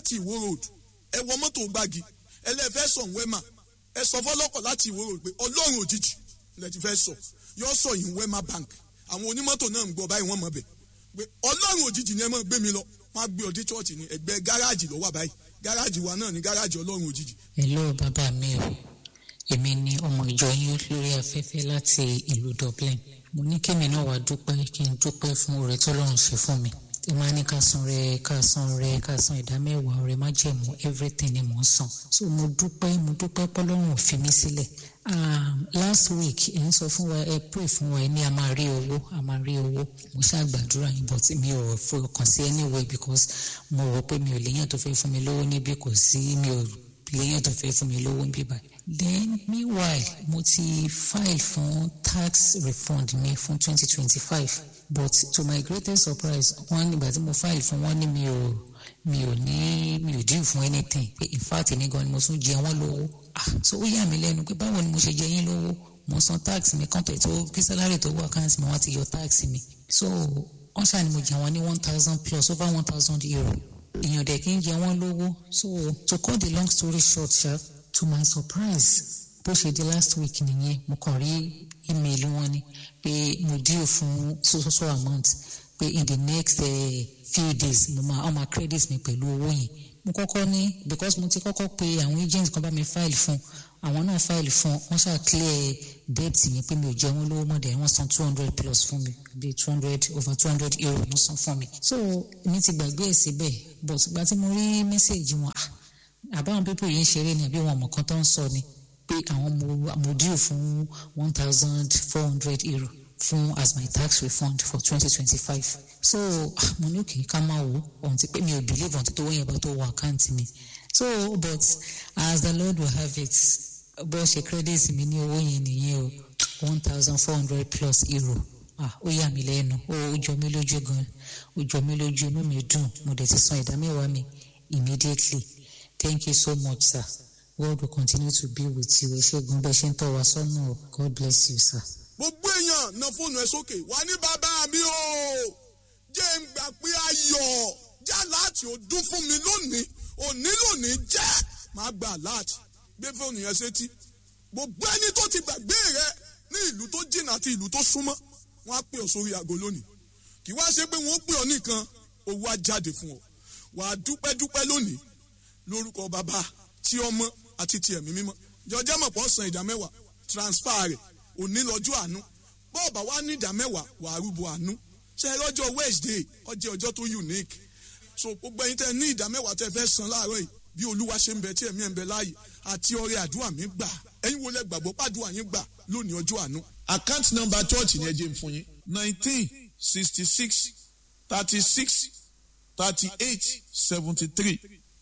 láti ìwó road ẹ wọ mọ́tò gbági ẹlẹ́fẹ́ sọ wẹ́mà ẹ sọ fọlọ́kọ̀ láti ìwó road pé ọlọ́run òjijì lẹ ti fẹ́ sọ yọ sọ yìí wẹ́mà bank àwọn onímọ́tò náà ń gbọ́ báyìí wọ́n mọ̀ bẹ̀ pé ọlọ́run òjijì ni ẹ máa gbé mi lọ wọ́n á gbé ọdí chọ́ọ̀chì ní ẹgbẹ́ gáràjì ló wà báyìí gáràjì wa náà ní gáràjì ọlọ́run òjijì. hello bàbá mi o èmi ni ọmọ ìjọ yín lórí afẹ́fẹ́ láti ìlú Dublin mo ní kémi náà wàá dúpẹ́ kí n dúpẹ́ fún oore tọ́lọ́run ṣe fún mi tí máa ní ká san rẹ ká san rẹ ká san ìdá mẹ́wàá ọrẹ májẹ̀mú everything ni mò ń san so mo dúpẹ́ mo dúpẹ́ pọ́lọ́run ò fi mí sílẹ̀ um, last week ẹ ń sọ fún wa ẹ pray fún wa ẹ ní a máa rí owó a máa rí owó mo ṣáà gbàdúrà yín but mi ò fọkàn sí anyway because mo rò pé mi ò léyàn tó fẹ́ fún mi lówó níbí kò sí mi ò léyàn tó fẹ́ fún mi lówó níbí báyìí then meanwhile mo ti file fún tax refund mi fún twenty twenty five but to my greatest surprise wọ́n nígbà tí mo file fún wọn ní mi ò mi ò ní mi ò due fún anything pé in fact ní gan ni mo tún jẹ wọ́n lówó ah so ó yà mí lẹ́nu pé báwo ni mo ṣe jẹ yín lówó mo san tax mi kan tó tó kí salary tó wọ account mi wọ́n ti yọ tax mi so wọ́n ṣáà ni mo jẹ wọ́n ní one thousand plus over one thousand euro èèyàn dẹ̀ kí n jẹ wọ́n lówó so to cut the long story short sha to my surprise bó ṣe di last week nìyẹn mo kàn rí email wọn ni pé mo deal fún so so so amount pé in the next uh, few days mo máa ọmọ credit mi pẹ̀lú owó yẹn mo kọ́kọ́ ní because mo ti kọ́kọ́ pe àwọn agents kan bá mi file fún àwọn náà file fún wọ́n ṣáà clear debt yẹn pé mi ò jẹ wọ́n lówó mọ́ dẹ̀ wọ́n san two hundred plus fún mi bíi two hundred over two hundred euro wọ́n san fún mi so èmi ti gbàgbé ẹ̀ síbẹ̀ but ìgbà tí mo rí message wọn ah àbáwọn pípọ̀ yìí ń ṣeré ni àbí wọn mọ̀ kan tó ń sọ ni pé àwọn mo mo due fún one thousand four hundred euro fún as my tax refund for twenty twenty five so mo ní òkè ká máa wò ohun ti pé mi ò believe ohun ti tó wọ́n yẹn bá tó wọ àkáǹtì mi so but as the lord will have it bó ṣe credit mi ní owó yẹn nìyẹn o one thousand four hundred plus euro ah ó yà mí lẹ́nu ó jọ mí lójú gan ó jọ mí lójú inú mi dùn mo dẹ̀ ti san ìdá mẹ́wàá mi immediately thank you so much sir god will continue to be with you ẹ ṣé gan bẹ́ẹ̀ ṣe ń tọ́ wa sọ́nà o god bless you sir. gbogbo èèyàn na fóònù ẹ sókè wà ní bàbá mi o jẹ́ ń gbà pé ayọ̀ já láti ọdún fún mi lónìí òní lónìí jẹ́ máa gbà láti gbé fóònù yẹn sétí gbogbo ẹni tó ti gbàgbé rẹ ní ìlú tó jìnnà àti ìlú tó súnmọ́ wọ́n á pè ọ́ sórí aago lónìí kì wá ṣe pé wọ́n ó pè ọ́ nìkan owó á jáde fún ọ wà á dúpẹ́ dúpẹ́ lónìí lórúkọ bàbá tí ọmọ àti ti ẹ̀mí mímọ́ jọjẹ́ mọ̀ pọ̀ san ìdá mẹ́wàá transfer rẹ̀ òní lọ́jọ́ àánú bọ́ọ̀bà wa ní ìdá mẹ́wàá wà á rúbọ àánú ṣe lọ́jọ́ Wednesday ọjọ́ ọjọ́ tó unique so gbogbo ẹ̀yin tẹ́ ní ìdá mẹ́wàá tẹ́ fẹ́ san láàárọ̀ yìí bí olúwa ṣe ń bẹ tí ẹ̀mí ẹ̀ ń bẹ láàyè àti ọrẹ àdúrà mi gbà ẹ̀yin wo lẹ gbàgbọ́ pàdúrà yín gbà lónìí ọjọ́ àánú. account number church ni ẹ jẹ́ n fún yín nineteen sixty six thirty six thirty eight seventy three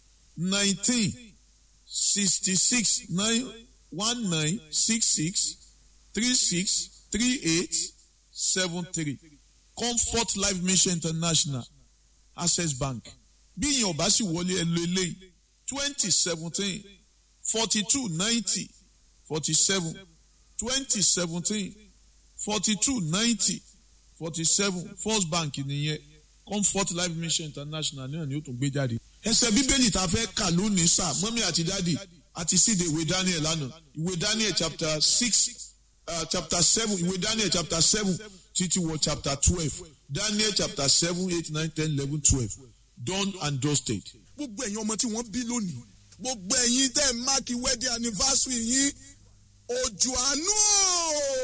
nineteen sixty six nine one nine six six three six three eight seven three comfort life mission international access bank bí ìyẹn ọba sì wọlé ẹ lo eléyìí twenty seventeen forty two ninety forty seven twenty seventeen forty two ninety forty seven first bank nìyẹn comfort life mission international náà ni ó tún gbé jáde. ẹsẹ̀ bíbélì tá a fẹ́ kà lónìí sá mọ́mí àti dádì àti síde ìwé daniel lánàá ìwé daniel chapter six uh, chapter seven ìwé daniel chapter seven títí wọ chapter twelve daniel chapter seven eight nine ten eleven twelve done and dusted. gbogbo ẹ̀yin ọmọ tí wọ́n bí lónìí gbogbo ẹ̀yin tẹ́ ẹ̀ máàkì wedding anniversary yín òjò àánú o